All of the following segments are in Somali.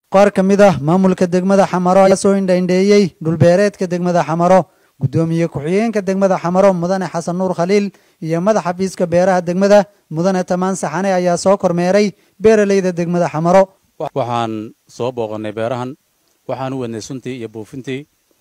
qaar ka mid ah maamulka degmada xamaro ayaa soo indhaindheeyey dhulbeereedka degmada xamaro guddoomiye ku-xigeenka degmada xamaro mudane xasan nuur khaliil iyo madax xafiiska beeraha degmada mudane tamaan saxane ayaa soo kormeeray beeraleyda degmada xamaro waxaan soo booqannay beerahan waxaan u wadnay suntii iyo buufintii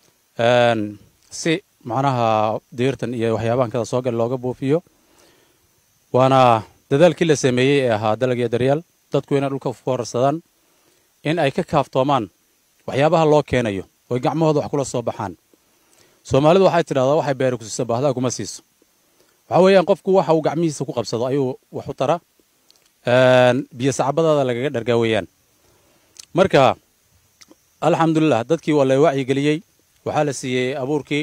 si macnaha diirtan iyo waxyaabahan kada soo gal looga buufiyo waana dadaalkii la sameeyey ee ahaa dalag iyo daryaal dadku inay dhulka ku horarsadaan in ay ka kaaftoomaan waxyaabaha loo keenayo oy gacmahooda wax kula soo baxaan soomaalidu waxay tidhahdaa waxay beeri ku siiso baahdaa kuma siiso waxaa weeyaan qofku waxa uu gacmihiisa ku qabsado ayuu wax u tara biyo sacbadaada lagaga dhargaa weeyaan marka alxamdulilah dadkii waa la wacyigeliyey waxaa la siiyey abuurkii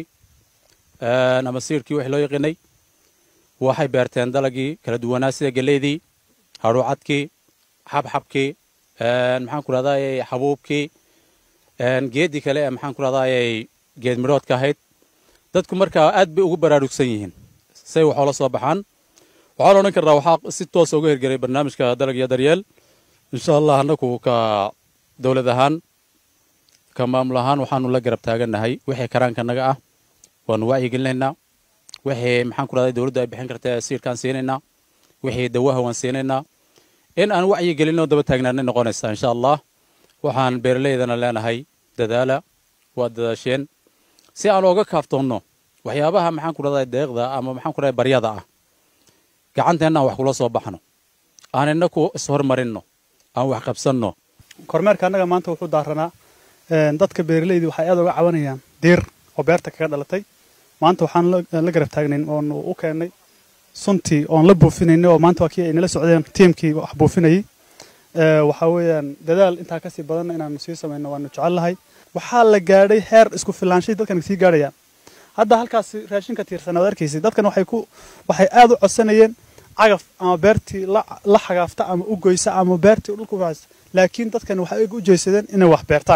ama siirkii wixii loo yaqiinay waxay beerteen dalagii kala duwanaa sida geleydii hadhuucadkii xabxabkii maxaan ku rahdaayey xabuubkii geeddii kale ee maxaan ku rahdaayey geed midhoodka ahayd dadku markaa aad bay ugu baraarugsan yihiin say waxoola soo baxaan waxaan odhan karnaa waxaa si toosa uga hirgelay barnaamijka dalag iyo daryeel insha allah annagu ka dowlad ahaan ka maamul ahaan waxaanu la garab taagannahay wixii karaanka naga ah waanu wacyigelinaynaa wixii maxaan ku rahday dowladdu ay bixin karta siirkaan siinaynaa wixii dawaha waan siinaynaa in aan wacyigelinoo daba taagnaanay noqonaysaa insha allah waxaan beeraleydana leenahay dadaala waa dadaasheen si aan ooga kaaftoonno waxyaabaha maxaan ku rahday deeqda ama maxaan ku rahday baryada ah gacanteenna aan wax kula soo baxno aan inaku ishormarinno aan wax qabsanno kormeerka annaga maanta wuxuu daaranaa dadka beeraleyda waxay aad uga cabanayaan diir oo beerta kaga dhalatay maanta waxaan la garab taagnayn oonu u keennay suntii oon la buufinaynay oo maanta waa kii ay nala socdeen tiimkii wax buufinayay waxaa weeyaan dadaal intaa kasii badanna inaanu sii samayno waanu jecel lahay waxaa la gaadhay heer isku filaanshay dadkan sii gaadhayaan hadda halkaas raashinka tiirsan ad arkaysa dadkan waxay ku waxay aad u codsanayeen cagaf ama beertii la xagaafta ama u goysa ama beertii dhulka ufaasa laakiin dadkan waxay u jeesadeen inay wax beertaan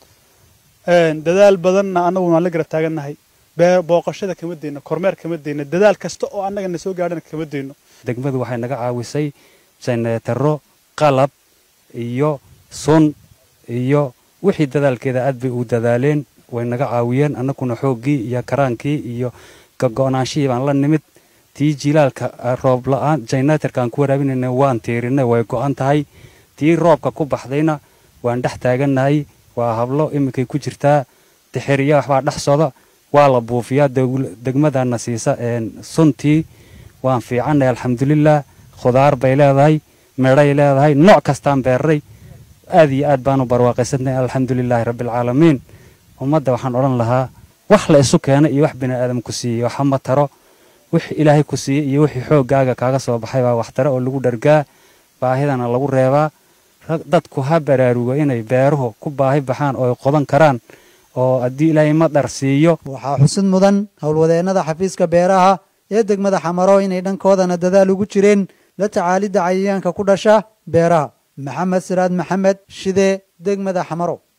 dadaal badanna annagu waan la garab taagannahay booqashada kama deyno kormeer kama deyno dadaal kasta oo annaga na soo gaadhana kama deyno degmadu waxay naga caawisay janeetaro qalab iyo sun iyo wixii dadaalkeeda aad bay u dadaaleen way naga caawiyeen annaguna xooggii iyo karaankii iyo gago'naanshihii baan la nimid tii jilaalka roob la'aan jayneetarka aan ku waraabinayna waan tiirinay way go'an tahay tii roobka ku baxdayna waan dhex taagannahay waa hablo iminkay ku jirtaa dixiriya waxbaa dhex soda waa la buufiyaa degmadana siisa suntii waan fiicannay alxamdulilah khudaar bay leedahay medhay leedahay nooc kastaan beerray aad iyo aad baanu barwaaqaysanay alxamdulilaahi rabbialcaalamiin ummadda waxaan odhan lahaa wax la isu keenay iyo wax bini aadam ku siiyey waxama taro wix ilaahay ku siiyey iyo wixii xooggaaga kaaga soo baxay baa waxtaro oo lagu dhargaa baahidana lagu reebaa dadku ha baraarugo inay beeruhu ku baahi baxaan oo ay qodan karaan oo haddii ilaahay madhar siiyo waxaa xusid mudan howlwadeennada xafiiska beeraha ee degmada xamaro inay dhankoodana dadaal ugu jireen la tacaalidda cayayaanka ku dhasha beeraha maxamed siraad maxamed shide degmada xamaro